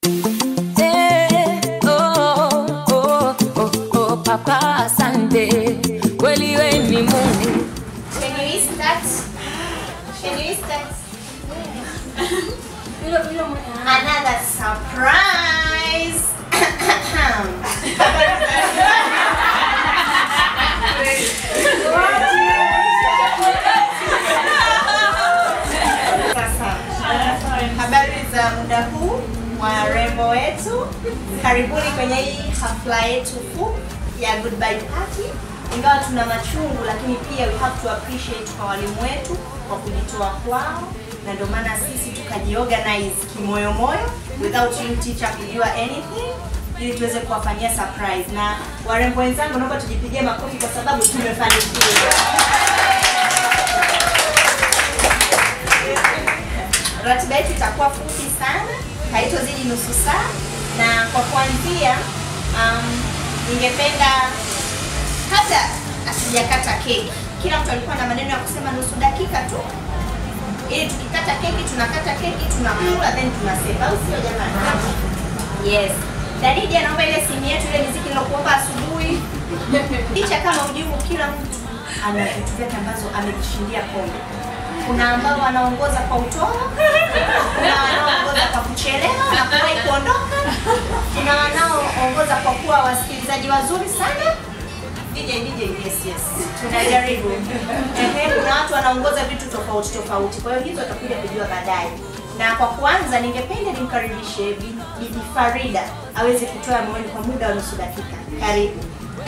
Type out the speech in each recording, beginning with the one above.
Eh, oh, oh, oh, oh, papa asante kweli we ni mungu Can you eat that? Can you eat that? Another surprise. Sasa, habari za muda huu warembo wetu, karibuni kwenye hii hafla yetu fupi ya goodbye party. Ingawa tuna machungu, lakini pia we have to appreciate kwa walimu wetu kwa kujitoa kwao, na ndio maana sisi tukajiorganize kimoyomoyo without you teacher kujua anything ili tuweze kuwafanyia surprise. Na warembo wenzangu, naomba tujipigie makofi kwa sababu tumefanikiwa. Ratiba yetu itakuwa fupi sana, haitozidi nusu saa, na kwa kuanzia, um, ningependa hata asijakata keki, kila mtu alikuwa na maneno ya kusema nusu dakika tu, ili tukikata keki tunakata keki tunakula then tunasema, au sio jamani? Yes. Darija, naomba ile simu yetu ile miziki nilokuomba asubuhi. Licha kama ujibu, kila mtu ana vitu vyake ambazo amejishindia pombe. Kuna ambao wanaongoza kwa utoro, kuna wanaoongoza kwa kuchelewa na kuwahi kuondoka, kuna wanaoongoza kwa kuwa wasikilizaji wazuri sana. DJ, DJ, yes, yes, tunajaribu. Ehe, kuna watu wanaongoza vitu tofauti tofauti, kwa hiyo hizo tutakuja kujua baadaye. Na kwa kuanza, ningependa nimkaribishe Bi- Bibi Farida aweze kutoa maoni kwa muda wa nusu dakika. Karibu.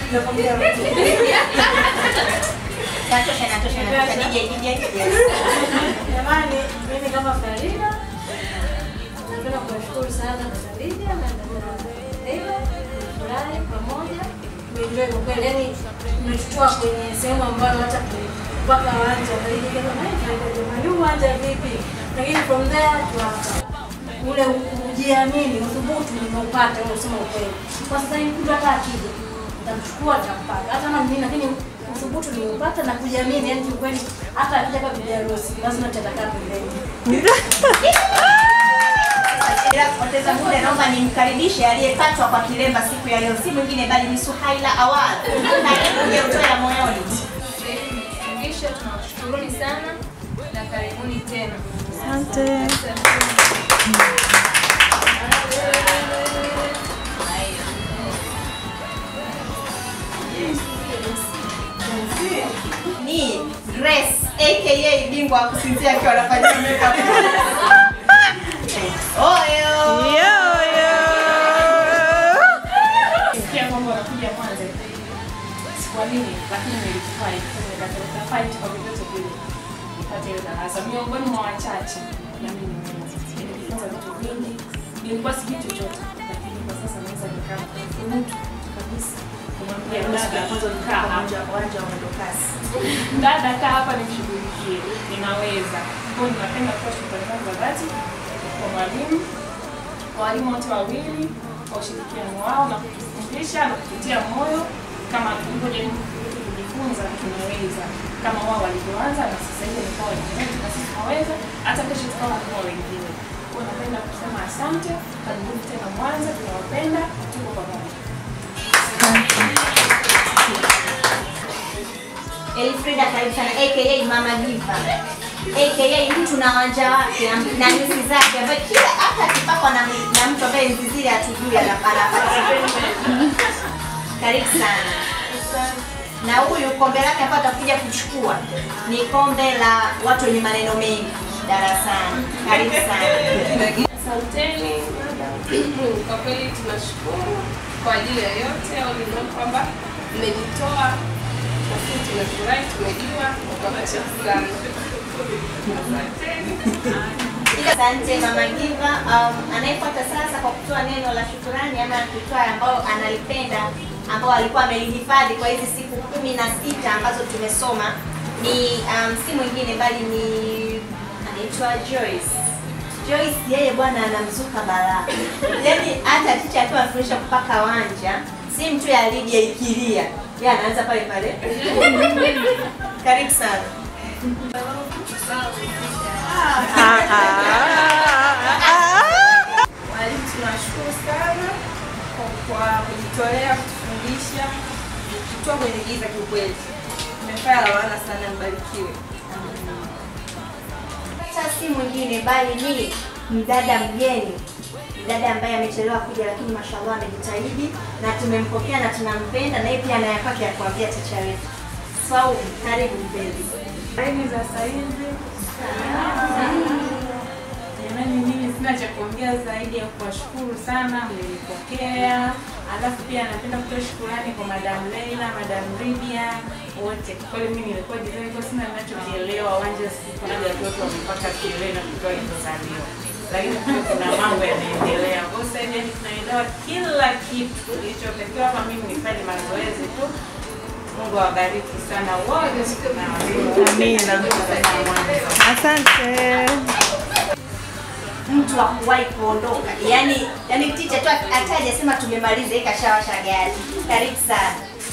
Natosha, natosha, natosha. DJ, DJ. Yes. Jamani, mimi kama Farida napenda kuwashukuru sana dada Lydia na dada Eva, furahi pamoja, tumeenjoy kwa kweli, yani umetutoa kwenye sehemu ambayo hata mpaka wanja Farida kama "Ai, Farida jamani, huu uwanja vipi? Lakini from there tu hapa ule kujiamini, uthubutu nimeupata, ule kusema ukweli. Kwa sasa hivi mtu hata akija nitamchukua nitampata, hata kama ni nini, lakini uthubutu nimeupata na kujiamini, yani kiukweli, hata akija kwa bibi harusi lazima tutakaa pembeni. Bila kupoteza muda, naomba nimkaribishe aliyepatwa kwa kilemba siku ya leo, si mwingine bali ni Suhaila Awad. Karibu uje utoe ya moyoni. Kisha tunawashukuruni sana na karibuni tena. Ni Grace aka bingwa wa kusinzia akiwa anafanya makeup. Oyo. Sikia kwamba wanakuja kwanza. Sikuamini, lakini nilifurahi. Nikapeleka fight kwa vyovyote vile. Nipate ile darasa. Miongoni mwa wachache na mimi nimeweza. Nilijifunza vitu vingi. Nilikuwa sijui chochote, lakini kwa sasa naweza nikaa mtu kabisa. Kumwambia dada, kaa hapa. Uwanja wa mwendokasi. Dada, kaa hapa nimshughulikie. Ninaweza. Kwa hiyo ninapenda kutoa shukrani zangu za dhati kwa mwalimu kwa walimu wote wawili kwa ushirikiano wao na kutufundisha na kututia moyo kama tulivyojaribu kujifunza tunaweza kama wao walivyoanza na sasa hivi ni kwa wengine na sisi tunaweza hata kesho tukawa kama wengine. Kwa hiyo napenda kusema asante, karibuni tena Mwanza, tunawapenda, tuko pamoja. Elfrida karibu sana aka Mama Diva aka mtu na wanja wake am- na nyusi zake ambaye kila hata akipakwa na, na mtu ambaye nyusi zile hatujui anapata. Karibu sana. Na huyu kombe lake ambayo atakuja kuchukua ni kombe la watu wenye maneno mengi darasani. Karibu sana. Asanteni. Kwa kweli tunashukuru kwa ajili ya yote au nimeona kwamba mmejitoa na sisi tumefurahi, tumejua mkabasha sana. Asante Mama Giva. Um, anayefuata sasa kwa kutoa neno la shukurani ama kutoa ambao analipenda ambao alikuwa amelihifadhi kwa hizi siku kumi na sita ambazo tumesoma ni um, si mwingine bali ni anaitwa Joyce. Joyce yeye bwana anamzuka balaa. Yaani hata ticha akiwa anafundisha kupaka wanja, si mtu ya Lydia ikilia. Yeye anaanza pale pale. Karibu sana. Walimu tunawashukuru kujitolea kutufundisha kutoa kwenye giza kiukweli. Mmefanya la maana sana, mbarikiwe. hata si mwingine bali ni mdada mgeni, mdada ambaye amechelewa kuja, lakini mashallah amejitahidi na tumempokea na tunampenda, na yeye pia ana ya kwake ya kuambia ticha wetu. Swaumu, karibu mpenzi. Habari za saizi. Jamani, mimi sina cha kuongea zaidi ya kuwashukuru sana, mlinipokea. Alafu pia napenda kutoa shukurani kwa Madam Leila, Madam Lydia wote. Kwa kweli mimi nilikuwa design kwa sina ninachokielewa, wanja sikunaga watoto wamepata kielewa na kutoa ilizozaliwa lakini pia kuna mambo yanaendelea. Kwa hiyo sasa hivi tunaelewa kila kitu kilichotakiwa hapa. Mimi nifanye mazoezi tu. Mungu awabariki sana wote na amina. Asante. mtu wa kuwahi kuondoka, yani yani ticha tu hata hajasema tumemaliza, yeye kashawasha gari. Karibu sana.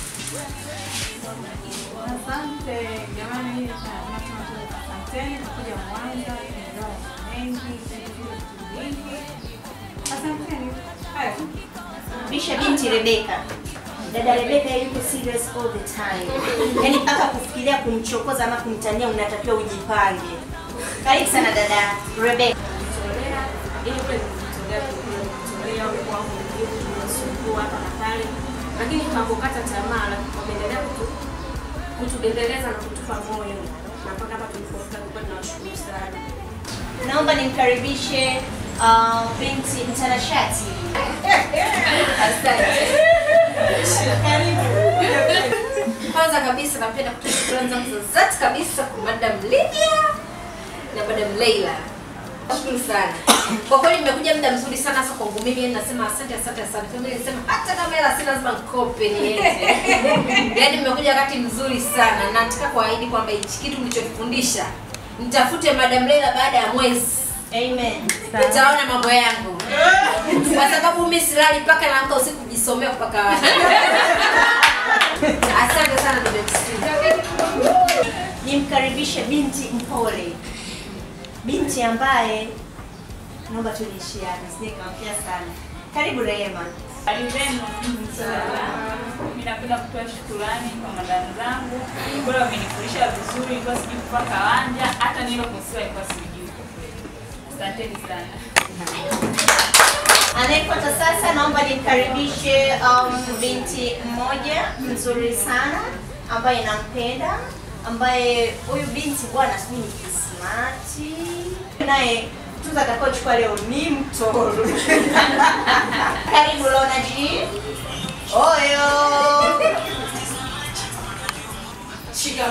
Asante jamani, mimi nasema asanteni kwa kuja Mwanza, tumeelewa mengi, tumejifunza vitu vingi. Asanteni. Haya. Bisha binti Rebeka. Dada Rebeka yuko serious all the time. Yaani mpaka kufikiria kumchokoza ama kumtania unatakiwa ujipange. Karibu sana dada Rebeka. kujitolea ili kule kujitolea kujitolea kwangu ndio tunasumbua hapa na pale, lakini hakukata tamaa, lakini wameendelea kutu kutubembeleza na kutupa moyo na mpaka hapa tulipofika. Kwa kweli nawashukuru sana. Naomba nimkaribishe uh, binti mtanashati. Asante. Karibu. Kwanza kabisa napenda kutoa shukrani zangu za dhati kabisa kwa Madam Lydia na Madam Leila. Nashukuru sana. Kwa kweli nimekuja muda mzuri sana hasa kwangu mimi, yani nasema asante asante asante. Kama nilisema hata kama hela sina lazima nikope niende. Yaani nimekuja wakati mzuri sana na nataka kuahidi kwamba hichi kitu mlichofundisha nitafute Madam Leila baada ya mwezi. Amen. Nitaona mambo yangu. Kwa sababu mimi silali mpaka naamka usiku kujisomea mpaka wapi. Asante sana ndugu yangu. Nimkaribishe binti mpole. Binti ambaye naomba tu niishie hapa, sije kaongea sana. Karibu Rehema. Hali zenu? Mimi napenda kutoa shukurani kwa madamu zangu. Bora wamenifundisha vizuri, ilikuwa sijui kupaka wanja, hata nilo kusiwa ilikuwa sijui. Asanteni sana. Anayefuata sasa, naomba nimkaribishe um, binti mmoja mzuri sana ambaye nampenda, ambaye huyu binti bwana, sijui ni kismati naye tuza atakaochukua leo ni mtoro. Karibu Lona G. Oyo. Shika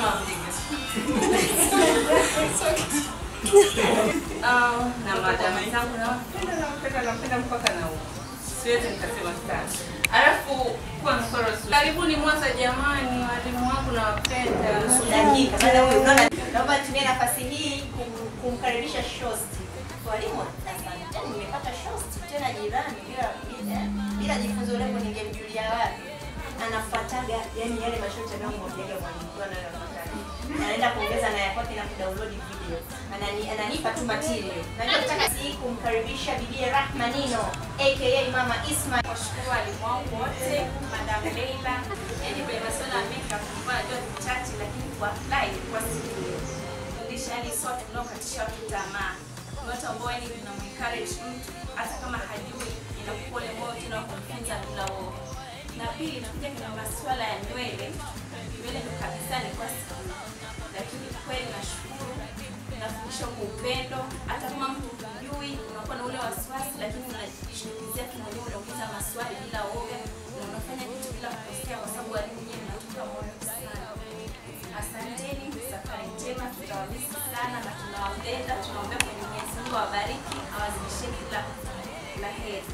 Um, na madam zangu nawapenda nawapenda nawapenda mpaka na huko. Siwezi nikasema sana. Alafu kwa mfano karibuni Mwanza jamani, walimu wangu nawapenda. dakika maana huyu unaona, naomba nitumie nafasi hii kum- kumkaribisha Shosti. Walimu, asante, nimepata Shosti tena jirani, bila bila bila jifunzo leo ningemjulia wapi? Anafuataga yani yale masharti yanayomwambiaga mwalimu kwa nayo anafuataga. Anaenda kuongeza na ya kwake na kudownload video. Anani, ananipa tu material. Najua nataka si kumkaribisha bibi Rahma Nino aka Mama Isma. Washukuru walimu wangu wote, Madam Leila, yaani kwenye masuala ya makeup nilikuwa najua ni chache, lakini kwa apply ilikuwa sijui. Fundisha yani sote tunaokatisha watu tamaa. Ni watu ambao yani tunamwencourage mtu hata kama hajui, inakupa ule moyo tena wa kumfunza bila woga. Na pili nakuja kwenye masuala ya nywele. Nywele ndo kabisa nilikuwa sijui. Lakini kweli nashukuru nafundisha kwa upendo, hata kama mtu hujui, unakuwa na ule wasiwasi, lakini unajishughulikia tu mwenyewe, unauliza maswali bila woga na unafanya kitu bila kukosea, kwa sababu walimu wenyewe mnatupa moyo sana. Asanteni, safari njema, tutawamisi sana na tunawapenda, tunaombea kwenye Mwenyezi Mungu awabariki, awazidishie kila la heri.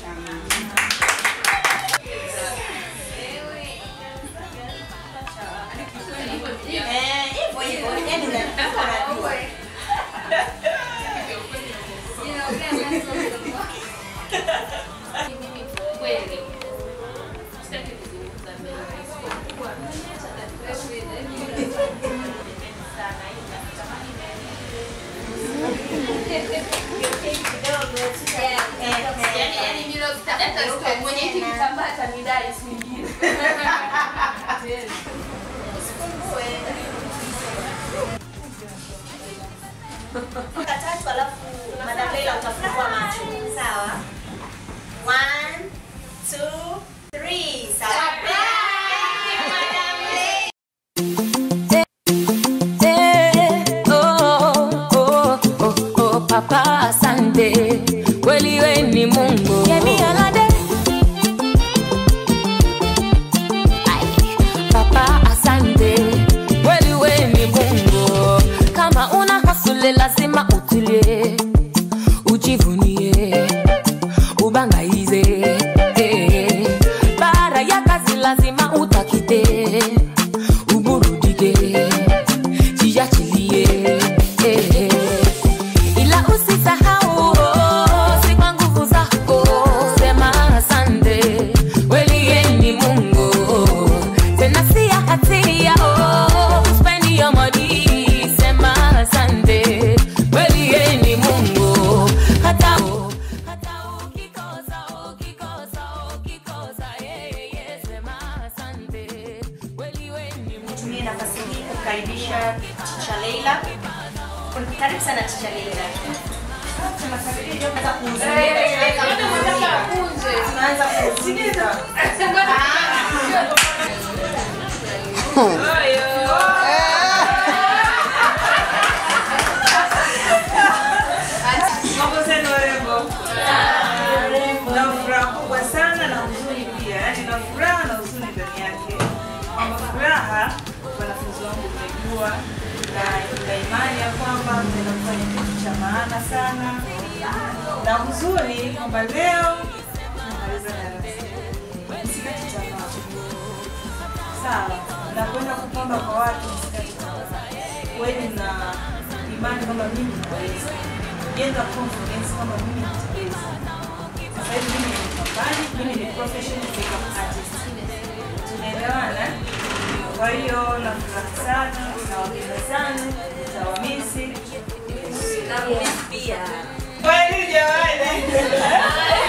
Eh, hivyo hivyo, yani unajua unajua. Mimi kweli sitaki kuzungumza mengi, isipokuwa sana hii natamani Eh, eh. yani yani mimi hata mwenye hiki kitambaa atanidai siku nyingine. Funga tatu alafu Madam Leila utafungua macho. Sawa? One, two, three. Sawa. Thank you, Madam Leila. Eh, oh, oh, oh, oh, papa asante kweli we ni mungu Yemi Alade. Ai, papa asante kweli we ni mungu kama una hasule lazima utulie ujivunie ubangaize eh. bara ya kazi lazima utakite uburudike jiachilie eh. ila usisahau oh, si kwa nguvu zako sema asante kweli yeye ni mungu tena si ya hatia oh, uspendi ya modi sema asante kweli yeye ni mungu hata hata ukikosa ukikosa ukikosa yeye yeye sema asante kweli wewe ni mungu Nitumie nafasi hii kukaribisha Ticha Leila. Karibu sana Ticha Leila. Tunaanza kuuzia. Tunaanza kuuzia. Mambo zenu warembo. Na furaha kubwa sana na huzuni pia, yaani na furaha na huzuni ndani yake. Kwamba furaha wanafunzi wangu mmejua na ina imani ya kwamba mnaenda kufanya kitu cha maana sana, na huzuni kwamba leo tunamaliza darasa. Msikate tamaa, sawa, na kwenda kupamba kwa watu, msikate tamaa. Kweli na imani kwamba mimi naweza jenga confidence kwamba mimi nitaweza. Sasa hivi mimi ni mpambani, mimi ni professional makeup artist. Tunaelewana? Kwa hiyo na furaha sana, nawapenda sana, nitawamisi. Kweli jamani.